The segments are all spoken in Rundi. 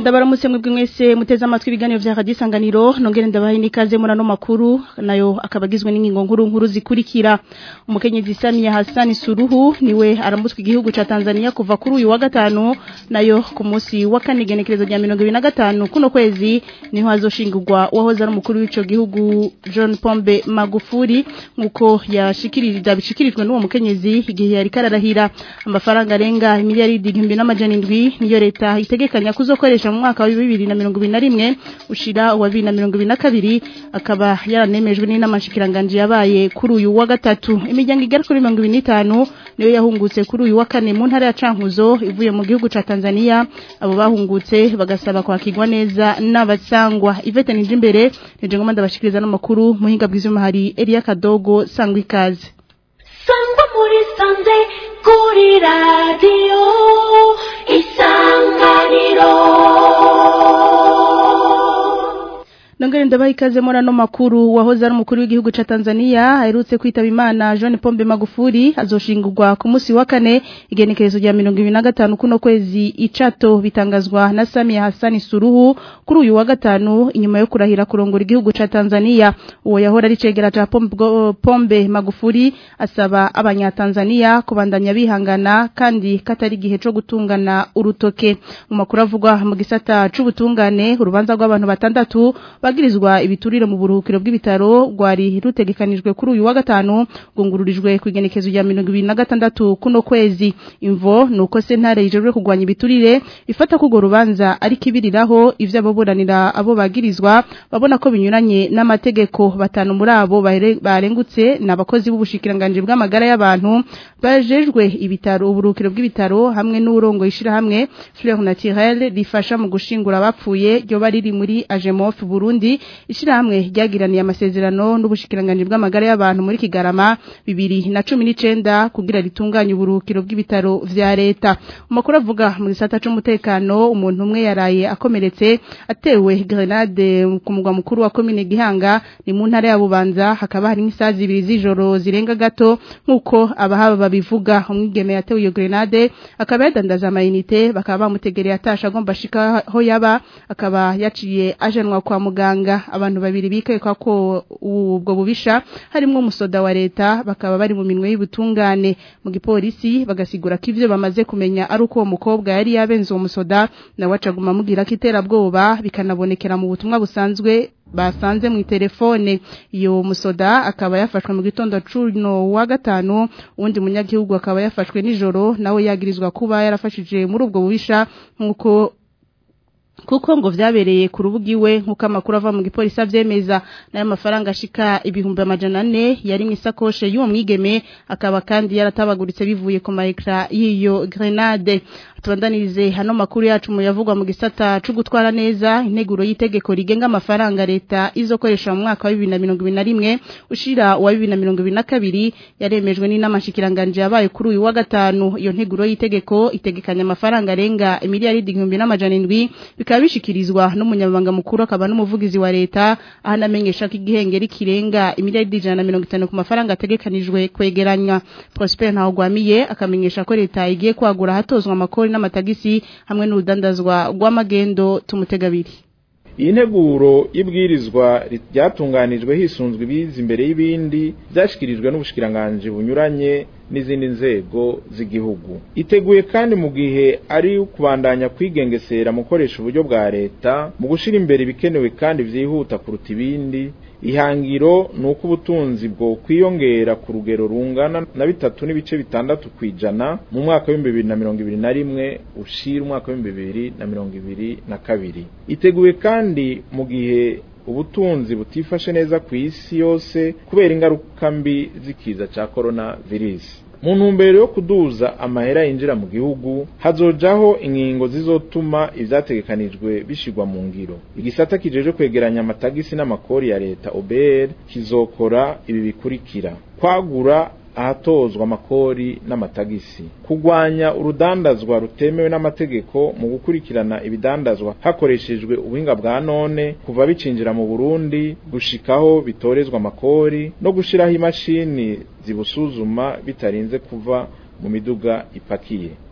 ndabaramutse mwebwe mwese muteze amatwi ibiganiro vya Radio Isanganiro nongere ndabaha nikaze muri ano makuru nayo akabagizwe n'ingingo nkuru nkuru zikurikira umukenyezi Samia Hassan Suruhu niwe aramutswe igihugu ca Tanzania kuva kuri uyu wa gatanu nayo ku munsi wa kane genekerezo rya 2025 kuno kwezi niho hazoshingurwa wahoze ari umukuru w'ico gihugu John Pombe Magufuli nkuko yashikirije bishikirijwe n'uwo mukenyezi igihe yari kararahira amafaranga arenga miliyaridi 1700 niyo leta itegekanya kuzokoresha mu mwaka wa 2021 ushira wa 2022 akaba yaranemejwe n'inamanshikiranganje yabaye kuri uyu wa gatatu imiryango igera kuri 25 niyo yahungutse kuri uyu wa kane mu ntara ya Cankuzo ivuye mu gihugu ca Tanzania abo bahungutse bagasaba kwakirwa neza n'abasangwa Ivete nije imbere nije ngoma ndabashikiriza no makuru muhinga bw'izuma hari Elia Kadogo sangwa ikaze sangwa muri sanze kuri radio isanganiro Nongere ndabaha ikaze muri ano makuru wahoze ari umukuru w'igihugu ca Tanzania aherutse kwitaba Imana John Pombe Magufuli azoshingurwa ku munsi wa kane igenekerezo rya 2025 kuno kwezi icato bitangazwa na Samia Hassan Suruhu kuri uyu wa gatanu inyuma yo kurahira kurongora igihugu ca Tanzania uwo yahora ari cegera ca Pombe, Pombe Magufuli asaba abanyatanzania kubandanya bihangana kandi katari gihe co gutungana urutoke mu makuru avugwa mu gisata c'ubutungane urubanza rw'abantu batandatu bagirizwa ibiturire mu buruhukiro bw'ibitaro rwari rutegekanijwe kuri uyu wa gatanu gungururijwe ku igenekezo rya 2026 kuno kwezi imvo nuko sentare yijejwe kugwanya ibiturire ifata kugo rubanza ari kibiriraho ivyo aboburanira abo bagirizwa babona ko binyuranye n'amategeko batanu muri abo barengutse n'abakozi b'ubushikiranganje bw'amagara y'abantu bajejwe ibitaro uburuhukiro bw'ibitaro hamwe n'urongo ishira hamwe Fleur Naturelle rifasha mu gushingura abapfuye ryo bari muri Agemof Burundi ishirahamwe ryagiraniye amasezerano n'ubushikiranganje bw'amagara y'abantu muri Kigarama 2019 kugira ritunganye uburukiro bw'ibitaro vya leta umakuru avuga mu gisata c'umutekano umuntu umwe yaraye akomeretse atewe grenade ku mugwa mukuru wa commune Gihanga ni mu ntara ya Bubanza hakaba hari nk'isazi ibiri z'ijoro zirenga gato nkuko abahaba babivuga umwigeme yatewe iyo grenade akaba yadandaza amayinite bakaba bamutegereye atasha agomba ashika aho yaba akaba yaciye ajanwa kwa muganga abantu babiri bikekwa ko ubwo bubisha harimo umusoda wa leta bakaba bari mu minwe y'ubutungane mu gipolisi bagasigura ko ivyo bamaze kumenya ari uko uwo mukobwa yari yabenze uwo musoda nawe acaguma amubwira ko iterabwoba bikanabonekera mu butumwa busanzwe basanze mu telefone iyo musoda akaba yafashwe mu gitondo cuno wa gatanu undi munyagihugu akaba yafashwe nijoro nawe yagirizwa kuba yarafashije muri ubwo bubisha nkuko kuko ngo vyabereye ku rubuga iwe nkuko amakuru ava mu gipolisi avyemeza nayo mafaranga ashika ibihumbi amajana ane yari mu isakoshe y'uwo mwigeme akaba kandi yaratabaguritse bivuye ku maekra y'iyo grenade tubandanirize hano makuru yacu mu yavugwa mu gisata cyo gutwara neza integuro y'itegeko rigenga amafaranga leta izokoresha mu mwaka wa 2021 ushira wa 2022 yaremejwe n'inamanshikiranganje yabaye kuri uyu wa gatanu iyo nteguro y'itegeko itegekanya amafaranga arenga miliyaridi 1700 bikaba bishikirizwa n'umunyabanga mukuru akaba n'umuvugizi wa leta ahanamenyesha ko igihengeri kirenga miliyaridi 150 ku mafaranga ategekanijwe kwegeranywa Prosper Ntawugwamiye akamenyesha ko leta igiye kwagura hatozwa amakori n'amatagisi hamwe n'urudandazwa rw'amagendo tumutegabiri iyi nteguro y'ibwirizwa ryatunganijwe hisunzwe ibiza imbere y'ibindi byashyikirijwe n'ubushikiranganje bunyuranye n'izindi nzego z'igihugu iteguye kandi mu gihe ari kubandanya kwigengesera mu gukoresha uburyo bwa leta mu gushyira imbere ibikenewe kandi byihuta kuruta ibindi ihangiro ni uko ubutunzi bwo kwiyongera ku rugero rungana na bitatu n'ibice bitandatu ku ijana mu mwaka w'ibihumbi bibiri na mirongo ibiri na rimwe ushira umwaka w'ibihumbi bibiri na mirongo ibiri na kabiri iteguye kandi mu gihe ubutunzi butifashe neza ku isi yose kubera ingaruka mbi z'ikiza cya korona virusi mu ntumbero yo kuduza amahera yinjira mu gihugu hazojaho inkingo zizotuma ivyategekanijwe bishigwa mu ngiro igisata kijeje kwegeranya amatagisi n'amakori ya leta OBR kizokora ibi bikurikira kwagura ahatozwa amakori n'amatagisi kugwanya urudandazwa rutemewe n'amategeko mu gukurikirana ibidandazwa hakoreshejwe ubuhinga bwa none kuva bicinjira mu Burundi gushikaho bitorezwa amakori no gushiraho imashini zibusuzuma bitarinze kuva mu miduga ipakiye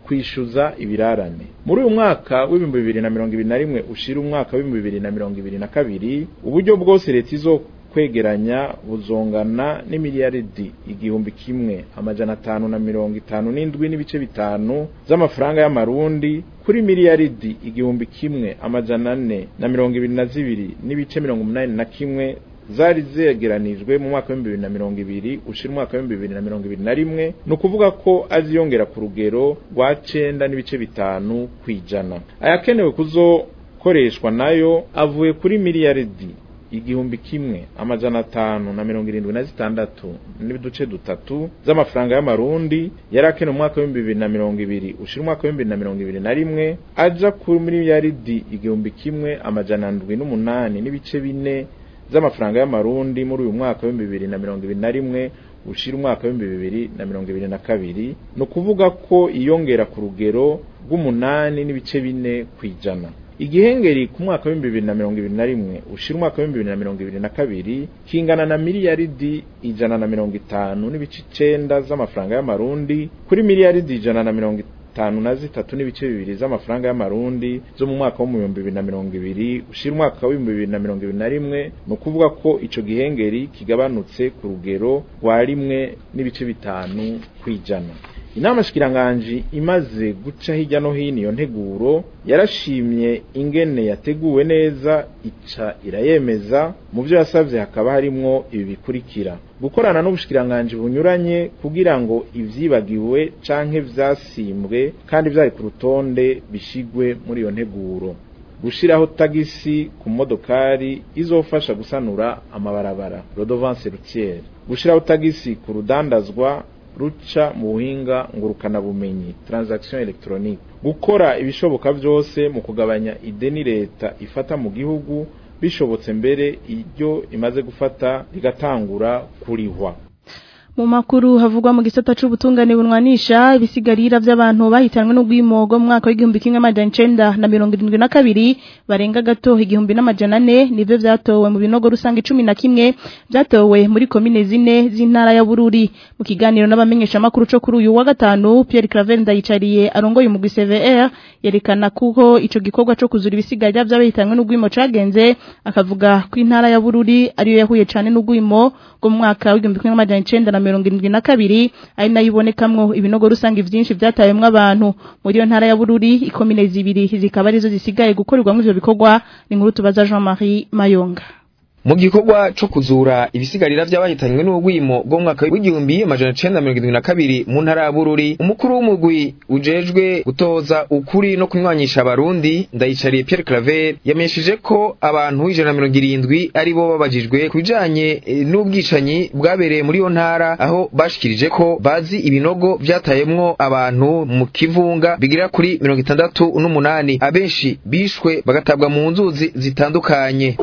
kwishyuza ibirarane muri uyu mwaka w'ibihumbi bibiri na mirongo ibiri na rimwe ushira umwaka w'ibihumbi bibiri na mirongo ibiri na kabiri uburyo bwose leta izo kwegeranya buzongana n'imiliyaridi igihumbi kimwe amajana atanu na mirongo itanu n'indwi n'ibice bitanu z'amafaranga y'amarundi kuri miliyaridi igihumbi kimwe amajana ane na mirongo ibiri na zibiri n'ibice mirongo umunani na kimwe zari zegeranijwe mu mwaka w'ibihumbi bibiri na mirongo ibiri ushira umwaka w'ibihumbi bibiri na mirongo ibiri na rimwe ni ukuvuga ko aziyongera ku rugero rwa cenda n'ibice bitanu kw'ijana ayakenewe kuzokoreshwa nayo avuye kuri miliyaridi igihumbi kimwe amajana atanu na mirongo irindwi na zitandatu n'iduce dutatu z'amafaranga y'amarundi yari akenewe mu mwaka w'ibihumbi bibiri na mirongo ibiri ushira umwaka w'ibihumbi bibiri na mirongo ibiri na rimwe aja kuri miliyaridi igihumbi kimwe amajana ndwi n'umunani n'ibice bine z'amafaranga y'amarundi muri uyu mwaka w'ibihumbi bibiri na mirongo ibiri na rimwe ushira umwaka w'ibihumbi bibiri na mirongo ibiri na kabiri ni ukuvuga ko iyongera ku rugero rw'umunani n'ibice bine kw'ijana igihengeri ku mwaka w'ibihumbi bibiri na mirongo ibiri na rimwe ushira umwaka w'ibihumbi bibiri na mirongo ibiri na kabiri kingana na miliyaridi ijana na mirongo itanu n'ibice icenda z'amafaranga y'amarundi kuri miliyaridi ijana na mirongo itanu na zitatu n'ibice bibiri z'amafaranga y'amarundi zo mu mwaka w'ibihumbi bibiri na mirongo ibiri ushira umwaka w'ibihumbi bibiri na mirongo ibiri na rimwe ni ukuvuga ko ico gihengeri kigabanutse ku rugero rwa rimwe n'ibice bitanu kw'ijana inama shikiranganji imaze guca hirya no hino iyo nteguro yarashimye ingene yateguwe neza ica irayemeza mu byo yasavye hakaba harimwo ibi bikurikira gukorana n'ubushikiranganji bunyuranye kugira ngo ivyibagiwe canke vyasimbwe kandi vyari ku rutonde bishigwe muri iyo nteguro gushiraho tagisi ku modokari izofasha gusanura amabarabara rodovance routière gushiraho tagisi ku rudandazwa ruca mu buhinga ngurukana bumenyi transaction electronique gukora ibishoboka byose mu kugabanya ideni leta ifata mu gihugu bishobotse mbere iryo imaze gufata rigatangura kurihwa mu makuru havugwa mu gisata c'ubutungane bunwanisha ibisigarira by'abantu bahitanwe n'ugwimogo mu mwaka w'igihumbi kimwe amajana icenda na mirongo irindwi na kabiri barenga gato igihumbi n'amajana ane nivyo vyatowe mu binogo rusange cumi na kimwe vyatowe muri komine zine z'intara ya Bururi mu kiganiro n'abamenyesha makuru co kuri uyu wa gatanu Pierre Claver ndayicariye arongoye umugwi CVR yerekana kuko ico gikorwa co kuzura ibisigarira by'abahitanwe n'ugwimo cagenze akavuga ko intara ya Bururi ariyo yahuye cane n'ugwimo go mu mwaka w'igihumbi kimwe amajana icenda na mirongo irindwi na kabiri ari nayo ibonekamwo ibinogo rusange vyinshi vyatawemwo abantu muri iyo ntara ya Bururi ikomine zibiri zikaba arizo zisigaye gukorerwamwo ivyo bikorwa ni nkuru tubaza Jean-Marie Mayonga mu gikorwa co kuzura ibisigarira vy'abahitanywe n'ubwimo bwo mu mwaka w'igihumbi amajana icenda mirongo irindwi na kabiri mu ntara ya Bururi umukuru w'umugwi ujejwe gutoza ukuri no kunywanyisha abarundi ndayicariye Pierre Claver yamenyesheje ko abantu ijana na mirongo irindwi ari bo babajijwe ku bijanye e, n'ubwicanyi bwabereye muri iyo ntara aho bashikirije ko bazi ibinogo vyatayemwo abantu mu kivunga bigira kuri mirongo itandatu n'umunani abenshi bishwe bagatabwa mu nzuzi zitandukanye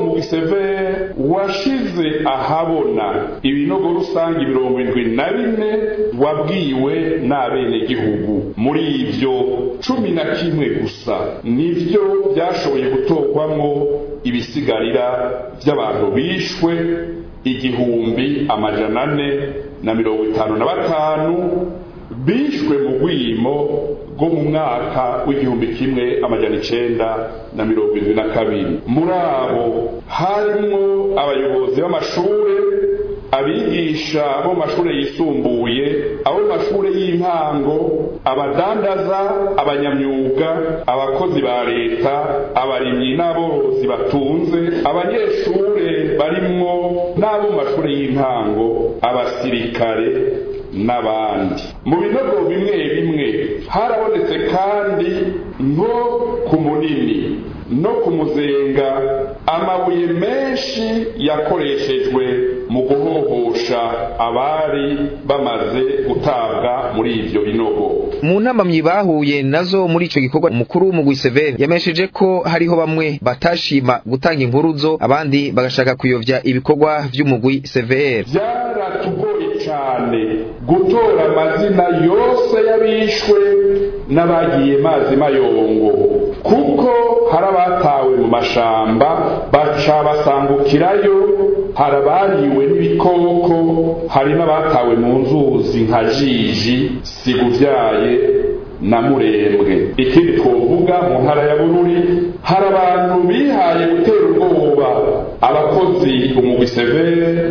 washize ahabona ibinogo rusange mirongo irindwi na bine wabwiwe n'abenegihugu muri ivyo cumi na kimwe gusa nivyo byashoboye gutorwamwo ibisigarira by'abantu bishwe igihumbi amajana ane na mirongo itanu na batanu bishwe mu rwimo rwo mu mwaka w'igihumbi kimwe amajana icenda na mirongo irindwi na kabiri muri abo harimwo abayobozi b'amashure abigisha bo mashure yisumbuye abo mashure y'intango abadandaza abanyamyuga abakozi ba leta abarimyi n'aborozi batunze abanyeshure barimwo n'abo mashure y'intango abasirikare n'abandi mu binogo bimwe bimwe harabonetse kandi nko ku munini no ku muzenga amabuye menshi yakoreshejwe mu guhohosha abari bamaze gutabwa muri ivyo binogo mu ntambamyi bahuye nazo muri ico gikorwa umukuru w'umugwi Seven yamesheje ko hariho bamwe batashima gutanga impuruzo abandi bagashaka kuyovya ibikorwa vy'umugwi CVR byaratugoye cyane gutora amazina yose y'abishwe n'abagiye mazi mayongo kuko hari abatawe mu mashamba baca basangukirayo hari abariwe n'ibikoko hari n'abatawe mu nzuzi nka jiji siguvyaye na murembwe ikindi twovuga mu ntara ya bururi hari abantu bihaye gutera ubwoba abakozi umugwi severe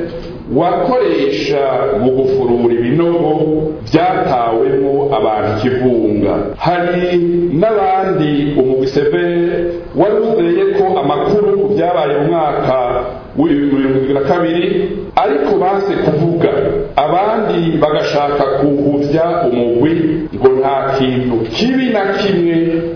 wakoresha mu gufurura ibinogo byatawemo abantu ikivunga hari n'abandi umugwi severe wari uzeye ko amakuru ku byabaye mu mwaka w'ibihumbi bibiri na kabiri ariko banse kuvuga abandi bagashaka kuhuvya umugwi ngo nta kintu kibi na kimwe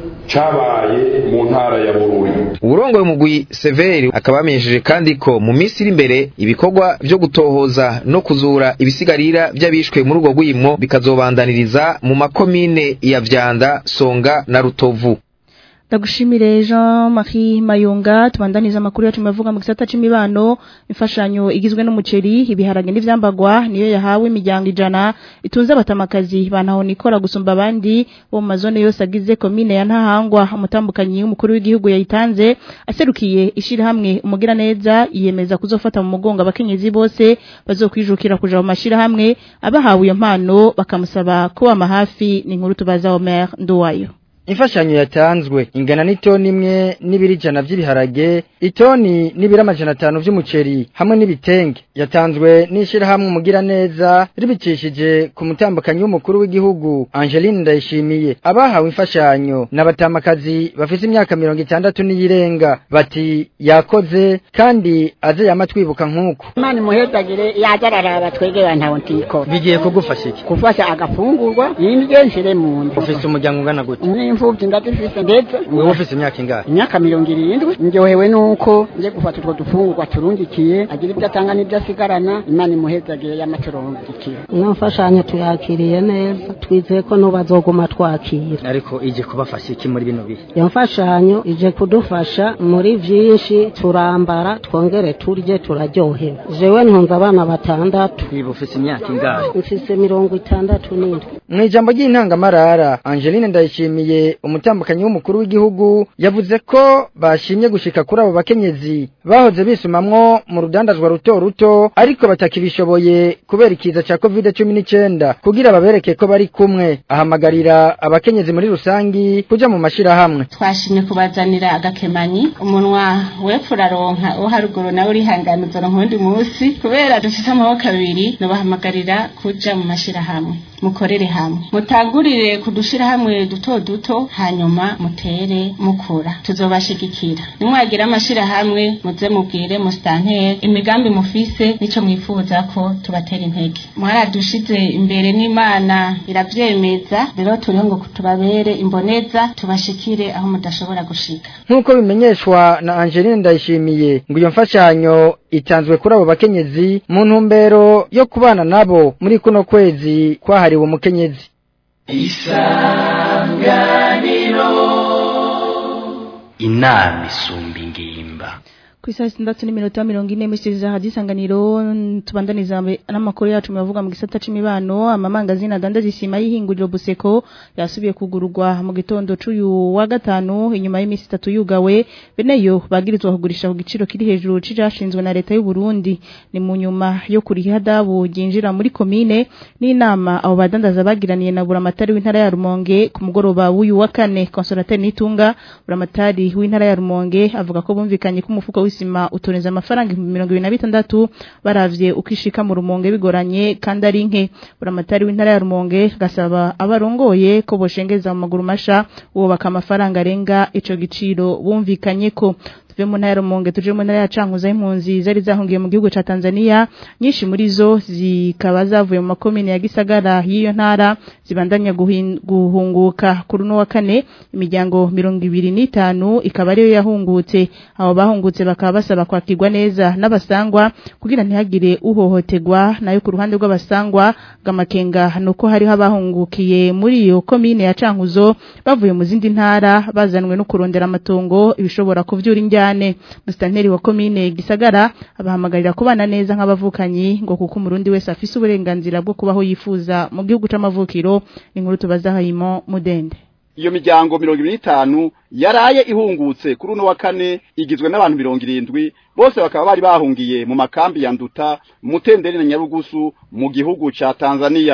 cabaye mu ntara ya bururi uburongoye umugwi severi akaba yamenyesheje kandi ko mu minsi iri imbere ibikorwa vyo gutohoza no kuzura ibisigarira vy'abishwe muri urwo rwimo bikazobandaniriza mu makomine ya vyanda songa na rutovu Ndagushimire Jean Marie Mayonga tubandaniza amakuru yacu mavuga mu gisata c'imibano imfashanyo igizwe n'umuceri ibiharage n'ivyambagwa niyo yahawe imiryango ijana itunze abatamakazi bantaho nikora gusumba abandi bo mu mazone yose agize komine ya Ntahangwa umutambukanyi w'umukuru w'igihugu yayitanze aserukiye ishira hamwe umugira neza yiyemeza kuzofata mu mugongo abakenyezi bose bazokwijukira kuja mu mashira hamwe abahawe iyo mpano bakamusaba ko amahafi ni inkuru tubaza Omer Nduwayo Imfashanyo yatanzwe ingana n'itoni imwe n'ibiri jana vy'ibiharage, itoni n'ibiri amajana atanu vy'umuceri hamwe n'ibitenge. Yatanzwe n'ishirahamwe umugira neza ribicishije ku mutambukanyi w'umukuru w'igihugu Angeline Ndayishimiye. Abahawe imfashanyo n'abatamakazi bafise imyaka mirongo itandatu n'iyirenga bati yakoze kandi aze yama twibuka nk'uko. Imana imuhezagire yajararaba twegera ntawo ntiko. Bigiye kugufasha iki? Kufasha agafungurwa yindye nshire mu nda. Ufise umuryango ungana gute? N'imfuvyi ndazifise ndetse. Wewe ufise imyaka ingahe? Imyaka mirongo irindwi. Ndyohewe nuko nje gufata utwo dufungurwa turungikiye agira ibyo atanga n'ibyo asigarana Imana imuhezagire y'amaturungikiye. N'imfashanyo tuyakiriye neza twizeye ko n'ubazoguma twakira. Ariko ije kubafasha iki muri bino bihe? Iyo mfashanyo ije kudufasha muri vyinshi turambara twongere turye turaryohewe. Jewe ntunze abana batandatu. Wiba ufise imyaka ingahe? Mfise mirongo itandatu n'indwi. Mwijambo ry'intangamarara Angeline Ndayishimiye umutambukanyi w'umukuru w'igihugu yavuze ko bashimye gushika kuri abo bakenyezi bahoze bisumamwo mu rudandazwa ruto ruto ariko batakibishoboye kubera ikiza ca covid 19 kugira babereke ko bari kumwe ahamagarira abakenyezi muri rusangi kuja mu mashirahamwe twashimye kubazanira agakemanyi umunwa wepfo uraronka uwo haruguru nawe urihangana uzoronka uwundi munsi kubera dufite amaboko abiri nobahamagarira kuja mu mashirahamwe mukorere hamwe mutangurire kudushira hamwe duto duto hanyuma mutere mukura tuzobashigikira nimwagira amashira hamwe muze mubwire mustantere imigambi mufise nico mwifuza ko tubatera intege mwaradushize imbere n'Imana iravyemeza rero turiho ngo tubabere imboneza tubashikire aho mudashobora gushika nkuko bimenyeshwa na Angeline Ndayishimiye ngo iyo mfashanyo itanzwe kuri abo bakenyezi mu ntumbero yo kubana nabo muri kuno kwezi kwahariwe umukenyezi isanganiro inama isumba ingimba ku isaha sitandatu n'iminota mirongo ine misiriza hadisanganiro tubandaniza n'amakuru yacu mubavuga mu gisata c'imibano amamangazini adandaza isima y'ihinguriro buseko yasubiye kugururwa mu gitondo c'uyu wa gatanu inyuma y'imisi itatu yugawe beneyo bagirizwa kugurisha ku giciro kiri hejuru c'icashinzwe na leta y'u Burundi ni mu nyuma yo kuriha dabu ryinjira muri komine n'inama abo badandaza bagiraniye na buramatari w'intara ya Rumonge ku mugoroba w'uyu wa kane konsolateri Nitunga buramatari w'intara ya Rumonge avuga ko bumvikanye ko umufuko w'isima utoneza amafaranga 2026 baravye ukishika mu Rumonge bigoranye kandi ari nke buramatari w'intara ya Rumonge gasaba abarongoye ko boshengeza mu maguru masha uwo baka amafaranga arenga ico giciro bumvikanye ko tuve mu ntara Rumonge tuje mu ntara ya Cankuzo impunzi zari zahungiye mu gihugu ca Tanzania nyinshi muri zo zikaba zavuye mu makomine ya Gisagara y'iyo ntara zibandanya guhunguka kuri no wa kane imiryango 25 ikaba ariyo yahungutse abo bahungutse bakaba basaba kwakirwa neza n'abasangwa kugira ntihagire uhohoterwa nayo ku ruhande rw'abasangwa gamakenga nuko hariho abahungukiye muri iyo komine ya Cankuzo bavuye mu zindi ntara bazanwe no kurondera amatongo ibishobora kuvyura injyane musitanteri wa komine gisagara abahamagarira kubana neza nk'abavukanyi ngo kuko umurundi wese afise uburenganzira bwo kubaho yifuza mu gihugu c'amavukiro inkuru tubaza hayimo mudende iyo miryango mirongo ibiri n'itanu yaraye ihungutse kuri uno wa kane igizwe n'abantu mirongo irindwi bose bakaba bari bahungiye mu makambi ya nduta mutenderi na nyarugusu mu gihugu ca tanzania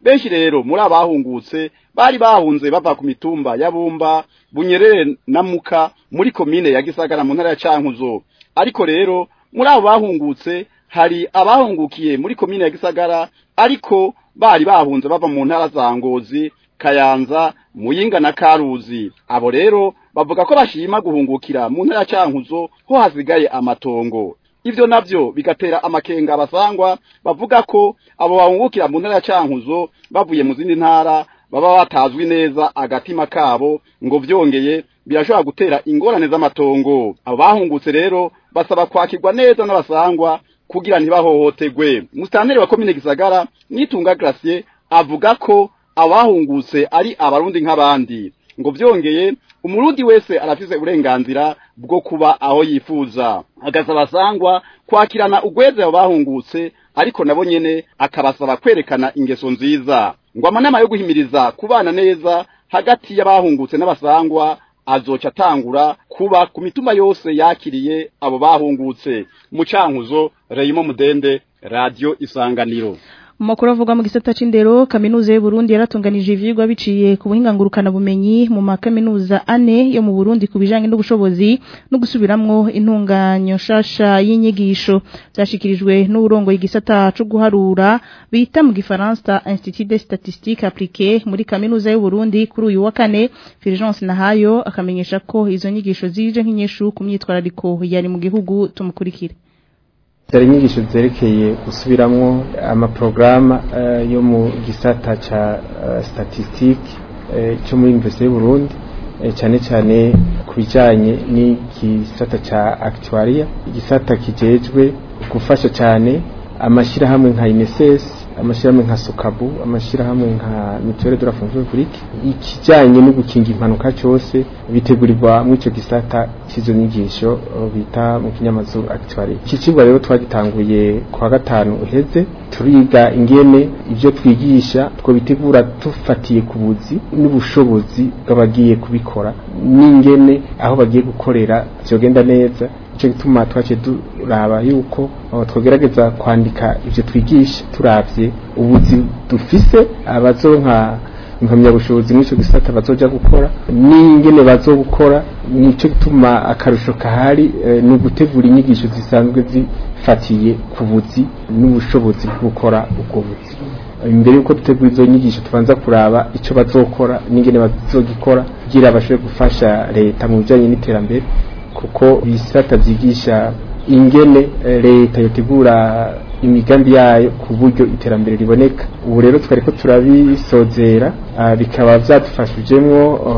benshi rero muri abahungutse bari bahunze bava ku mitumba ya Bumba Bunyerere na Muka muri komine ya Gisagara mu ntara ya Cankuzo ariko rero muri abo bahungutse hari abahungukiye muri komine ya Gisagara ariko bari bahunze bava mu ntara za Ngozi Kayanza Muyinga na Karuzi abo rero bavuga ko bashima guhungukira mu ntara ya Cankuzo ho hasigaye amatongo ivyo navyo bigatera amakenga abasangwa bavuga ko abo bahungukira mu ntara ya Cankuzo bavuye mu zindi ntara baba batazwi neza agatima kabo ngo vyongeye birashobora gutera ingorane z'amatongo abo bahungutse rero basaba kwakirwa neza n'abasangwa kugira ntibahohotegwe musitanteri wa komine Gisagara nitunga Gracier avuga ko abahungutse ari abarundi nk'abandi ngo vyongeye umurundi wese arafise uburenganzira bwo kuba aho yifuza agasaba sangwa kwakirana ugweze abo bahungutse ariko nabo nyene akabasaba kwerekana ingeso nziza ngo amanama yo guhimiriza kubana neza hagati y'abahungutse n'abasangwa azoca atangura kuba ku mitumba yose yakiriye abo bahungutse mu cankuzo Reyimo Mudende Radio Isanganiro Makuru avuga mu gisata c'indero kaminuza y'u Burundi yaratunganije ivyigwa biciye ku buhinga ngurukana bumenyi mu makaminuza ane yo mu Burundi kubijanye n'ubushobozi no gusubiramwo intunganyo shasha y'inyigisho byashikirijwe n'uburongo igisata cyo guharura bita mu gifaransa Institut de Statistique Appliquée muri kaminuza y'u Burundi kuri uyu wa kane Fulgence Nahayo akamenyesha ko izo nyigisho zije nk'inyeshu ku myitwarariko yari mu gihugu tumukurikire zari inyigisho zerekeye gusubiramwo amaporogaramu yo mu gisata ca statistique cyo muri universite y'u Burundi cyane cyane ku bijyanye n'igisata ca actuaria igisata kijejwe gufasha cyane amashyirahamwe nka INSS amashyirahamwe nka Sokabu amashyirahamwe nka Mutuelle de la Fonction Publique ikijyanye no gukinga impanuka cyose bitegurirwa mu ico gisata cizo nyigisho bita mu kinyamazuru actuaire iki cigwa rero twagitanguye kwa gatanu uheze turiga ingene ivyo twigisha two bitegura tufatiye ku buzi n'ubushobozi bw'abagiye kubikora n'ingene aho bagiye gukorera vyogenda neza ico gituma twace duraba yuko twogerageza kwandika ivyo twigisha turavye ubuzi dufise abazonka impamyabushobozi mw'ico gisata bazoja gukora n'ingene bazogukora nico gituma akarusho kahari ni ugutegura inyigisho zisanzwe zifatiye ku buzi n'ubushobozi bwo gukora ubwo buzi imbere yuko dutegura izo nyigisho tubanza kuraba ico bazokora n'ingene bazogikora kugira bashobore gufasha leta mu bijanye n'iterambere kuko ibisata vyigisha ingene leta yotegura imigambi yayo ku buryo iterambere riboneka ubu rero twari ko turabisozera bikaba byadufashijemwo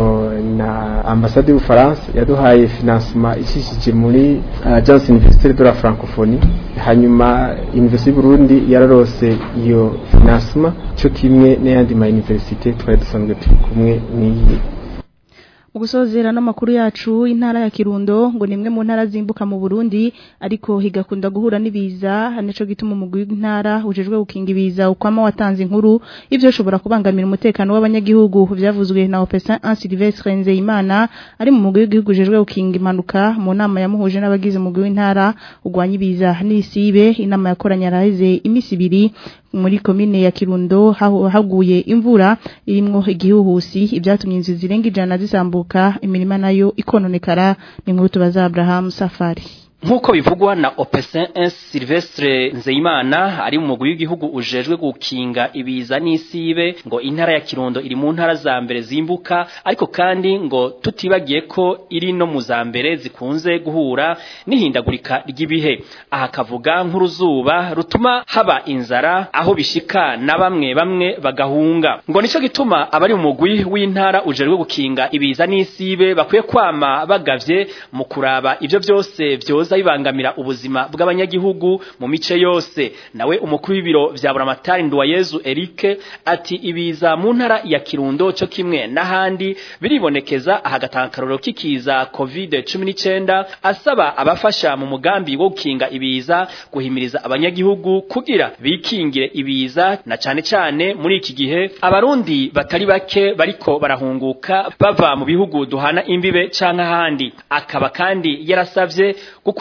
na ambasade y'ubufaransa yaduhaye financement ishishije muri agence universitaire de la francophonie hanyuma université y'uburundi yararose iyo financement cyo kimwe n'ayandi ma université twari dusanzwe turi kumwe n'iyi Ugusozera n'amakuru yacu intara ya Kirundo ngo nimwe mu ntara zimbuka mu Burundi ariko higakunda guhura nibiza nico gituma umugwi w'intara ujejwe gukinga ibiza ukwama watanze inkuru ivyo shobora kubangamira umutekano w'abanyagihugu vyavuzwe na Opesa Sylvestre Nzeyimana ari mu mugwi w'igihugu ujejwe gukinga impanuka mu nama yamuhuje n'abagize umugwi w'intara ugwanya ibiza n'isibe inama yakoranye araheze imisi ibiri muri komine ya Kirundo haguye imvura irimwo igihuhusi ibyatumye inzu zirenga ijana zisambuka imirima nayo ikononekara ni nkuru tubaza Abraham Safari Nkuko bivugwa na Opesin Sylvestre Nzeyimana ari mu mugwi w'igihugu ujejwe gukinga ibiza n'isibe ngo intara ya Kirundo iri mu ntara za mbere zimbuka ariko kandi ngo tutibagiye ko iri no mu za mbere zikunze guhura n'ihindagurika ry'ibihe aha kavuga nk'uruzuba rutuma haba inzara aho bishika na bamwe bamwe bagahunga ngo nico gituma abari mu mugwi w'intara ujejwe gukinga ibiza n'isibe bakwiye kwama bagavye mu kuraba ivyo byose vyoza bibangamira ubuzima bw'abanyagihugu mu mice yose nawe umukuru w'ibiro vya Buramatari Nduwayezu Eric ati ibiza mu ntara ya Kirundo cyo kimwe n'ahandi biribonekeza ahagatankaroro kikiza COVID-19 asaba abafasha mu mugambi wo gukinga ibiza guhimiriza abanyagihugu kugira bikingire ibiza na cane cane muri iki gihe abarundi batari bake bariko barahunguka bava mu bihugu duhana imbibe canke ahandi akaba kandi yarasavye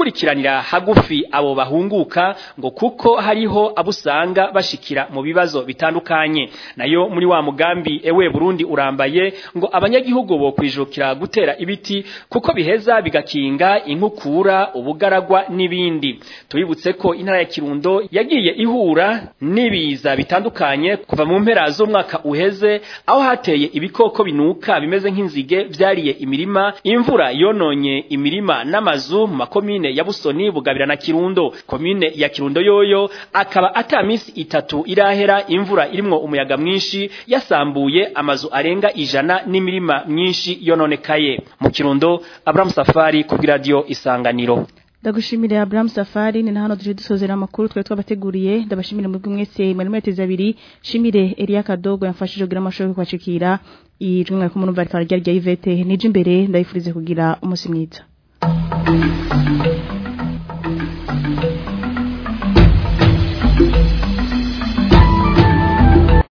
gukurikiranira hagufi abo bahunguka ngo kuko hariho abusanga bashikira mu bibazo bitandukanye nayo muri wa mugambi ewe Burundi urambaye ngo abanyagihugu bo kwijukira gutera ibiti kuko biheza bigakinga inkukura ubugaragwa n'ibindi tubibutse ko intara ya Kirundo yagiye ihura n'ibiza bitandukanye kuva mu mpera z'umwaka uheze aho hateye ibikoko binuka bimeze nk'inzige byariye imirima imvura yononye imirima n'amazu mu makomine ya Busoni Bugabira na Kirundo komine ya Kirundo yoyo akaba ata minsi itatu irahera imvura irimwo umuyaga mwinshi yasambuye amazu arenga ijana n'imirima myinshi yononekaye mu Kirundo Abraham Safari ku radio Isanganiro Ndagushimire Abraham Safari ni hano tuje dusozera amakuru twe twabateguriye ndabashimire muri mwese mwari mweteza abiri shimire Elia Kadogo yamfashije kugira amashoboye kwacikira ijwi mwari kumurumva rikaba rya Yvette nije imbere ndayifurize kugira umunsi mwiza